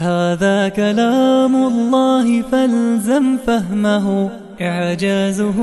هذا كلام الله فالزم فهمه إعجازه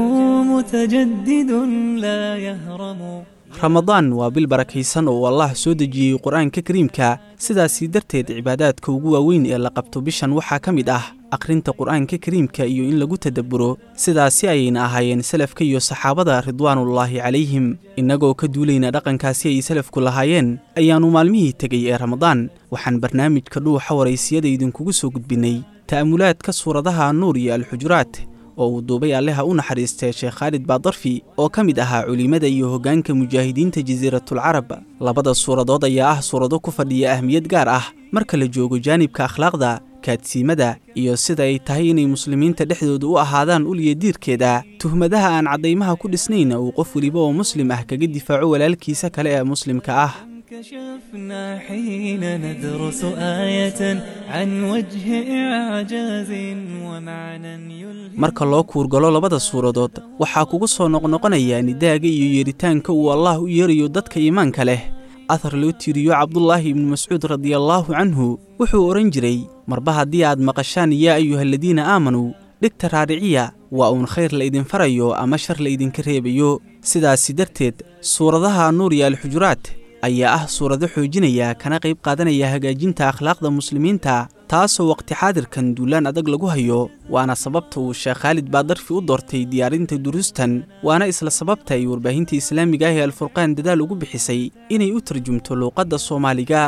متجدد لا يهرم ramadaan waa bil barakaysan oo allah soo dejiyey qur-aanka kariimka sidaasii darteed cibaadaadka ugu waaweyn ee la qabto bishan waxaa ka mid ah akhrinta qur-aanka kariimka iyo in lagu tadabburo sidaasi ayayna ahaayeen salafka iyo saxaabada ridwaanullaahi calayhim innagoo ka duulayna dhaqankaasi ay salafku lahaayeen ayaannu maalmihii tegey ee ramadaan waxaan barnaamijka dhuuxa waraysiyada idinkugu soo gudbinnay ta'amulaadka suuradaha nuur iyo alxujuraat oo uu duubay alleha u naxariistay sheekh khaalid baadarfi oo ka mid ahaa culimmada iyo hoggaanka mujaahidiinta jasiiratulcarab labada suuradood ayaa ah suurado ku fadhiya ahmiyad gaar ah marka la joogo jaanibka akhlaaqda kaadsiimada iyo sida ay tahay inay muslimiinta dhexdooda u ahaadaan uliya diirkeeda tuhmadaha aan caddaymaha ku dhisnayna uu qof weliba oo muslim ah kaga difaaco walaalkiisa kale ee muslimka ah كشفنا حين ندرس آية عن وجه إعجاز ومعنى يلهم marka loo kuurgalo labada suuradood waxaa kugu soo noqnoqonaya nidaaga iyo yeeritaanka uu allah u yeerayo dadka iimaanka leh athar loo tiiriyo cabdulaahi ibnu mascuud radiallaahu canhu wuxuu odhan jiray marba haddii aad maqashaan yaa ayuhaladiina aamanuu dhigta raariciya waa uun khayr la idin farayo ama shar la idinka reebayo sidaasi darteed suuradaha nuur iyo alxujuraat ayaa ah suurado xoojinaya kana qayb qaadanaya hagaajinta akhlaaqda muslimiinta taasoo waqti xaadirkan duulaan adag lagu hayo waana sababta uu sheekh khaalid baadarfi u doortay diyaarinta duruustan waana isla sababta ay warbaahinta islaamiga ah ee alfurqaan dadaal ugu bixisay inay u tarjumto luuqadda soomaaliga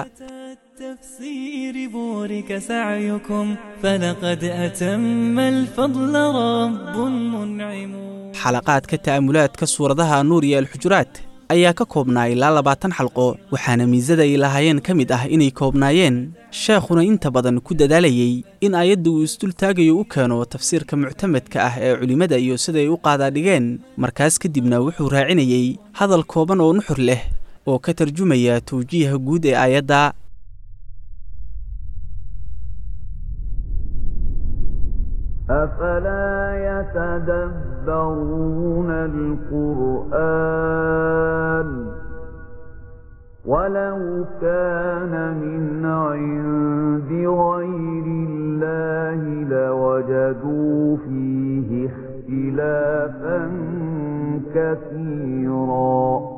التفسير بورك سعيكم فلقد أتم الفضل رب منعم xalaqaadka ta'amulaadka suuradaha nuur iyo alxujuraat ayaa ka koobnaa ilaa labaatan xalqo waxaana miisada ay lahaayeen ka mid ah inay koobnaayeen sheekhuna inta badan ku dadaalayey in aayadda uu isdultaagayo u keeno tafsiirka muctamadka ah ee culimmada iyo siday u qaadaadhigeen markaas kadibna wuxuu raacinayey hadal kooban oo nuxur leh oo ka tarjumaya tawjiiha guud ee aayadda أفلا يتدبرون القرآن ولو كان من عند غير الله لوجدوا فيه اختلافا كثيرا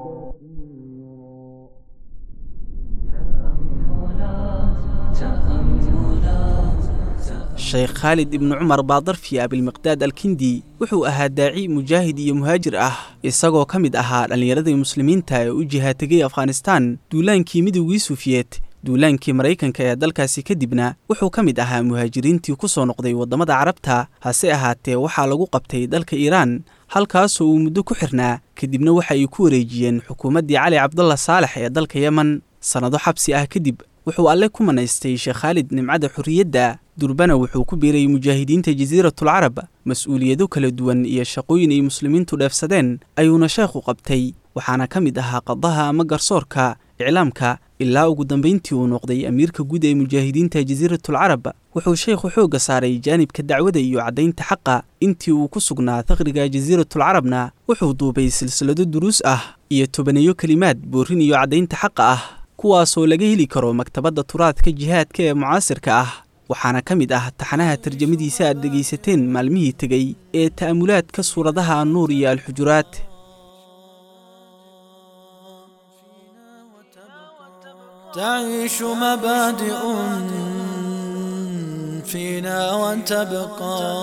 sheekh khaalid ibnu cumar baadarfi abilmiqdaad alkindi wuxuu ahaa daaci mujaahid iyo muhaajir ah isagoo ka mid ahaa dhallinyaradii muslimiinta ee u jihaategay afghanistaan duulaankii midowgii suufiyeed duulaankii maraykanka ee dalkaasi kadibna wuxuu ka mid ahaa muhaajiriintii ku soo noqday waddamada carabta hase ahaatee waxaa lagu qabtay dalka iiraan halkaasoo uu muddo ku xirnaa kadibna waxa ay ku wareejiyeen xukuumaddii cali cabdalla saalex ee dalka yemen sannado xabsi ah kadib wuxuu alle ku manaystay sheekh khaalid nimcada xorriyadda durbana wuxuu ku biiray mujaahidiinta jasiiratulcarab mas-uuliyado kala duwan iyo shaqooyin ay muslimiintu dheefsadeen ayuuna sheekhu qabtay waxaana ka mid ahaa qadaha ama garsoorka iclaamka ilaa ugu dambayntii uu noqday amiirka guud ee mujaahidiinta jasiiratulcarab wuxuu sheekhu xoogga saaray jaanibka dacwada iyo caddaynta xaqa intii uu ku sugnaa faqriga jasiiratulcarabna wuxuu duubay silsilado duruus ah iyo tobaneeyo kelimaad boorin iyo caddaynta xaqa ah kuwaasoo laga heli karo maktabadda turaadka jihaadka ee mucaasirka ah waxaana ka mid ah taxanaha tarjamadiisa aad dhegaysateen maalmihii tegey ee ta'amulaadka suuradaha annuur iyo alxujuraat تعيش مبادئ فينا وتبقى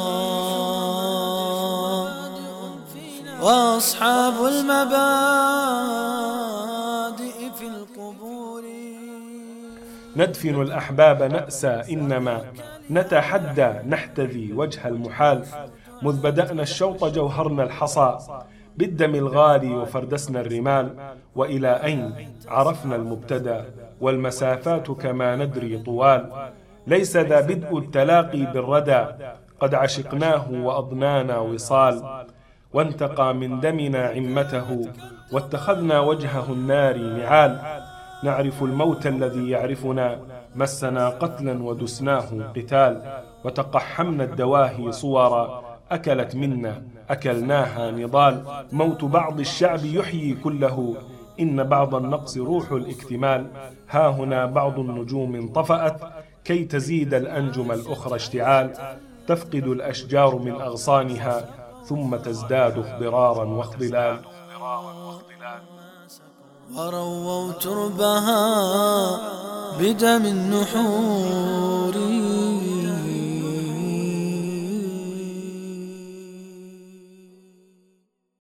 وأصحاب المبادئ في القبور ندفن الأحباب نأسى إنما نتحدى نحتذي وجه المحال مذ بدأنا الشوط جوهرنا الحصى بالدم الغالي وفردسنا الرمال وإلى أين عرفنا المبتدى والمسافات كما ندري طوال ليس ذا بدء التلاقي بالردى قد عشقناه وأضنانا وصال وانتقى من دمنا عمته واتخذنا وجهه النار نعال نعرف الموت الذي يعرفنا مسنا قتلا ودسناه قتال وتقحمنا الدواهي صورا أكلت منا أكلناها نضال موت بعض الشعب يحيي كله إن بعض النقص روح الاكتمال ها هنا بعض النجوم انطفأت كي تزيد الأنجم الأخرى اشتعال تفقد الأشجار من أغصانها ثم تزداد اخضرارا واخضلال ورووا تربها بدم النحور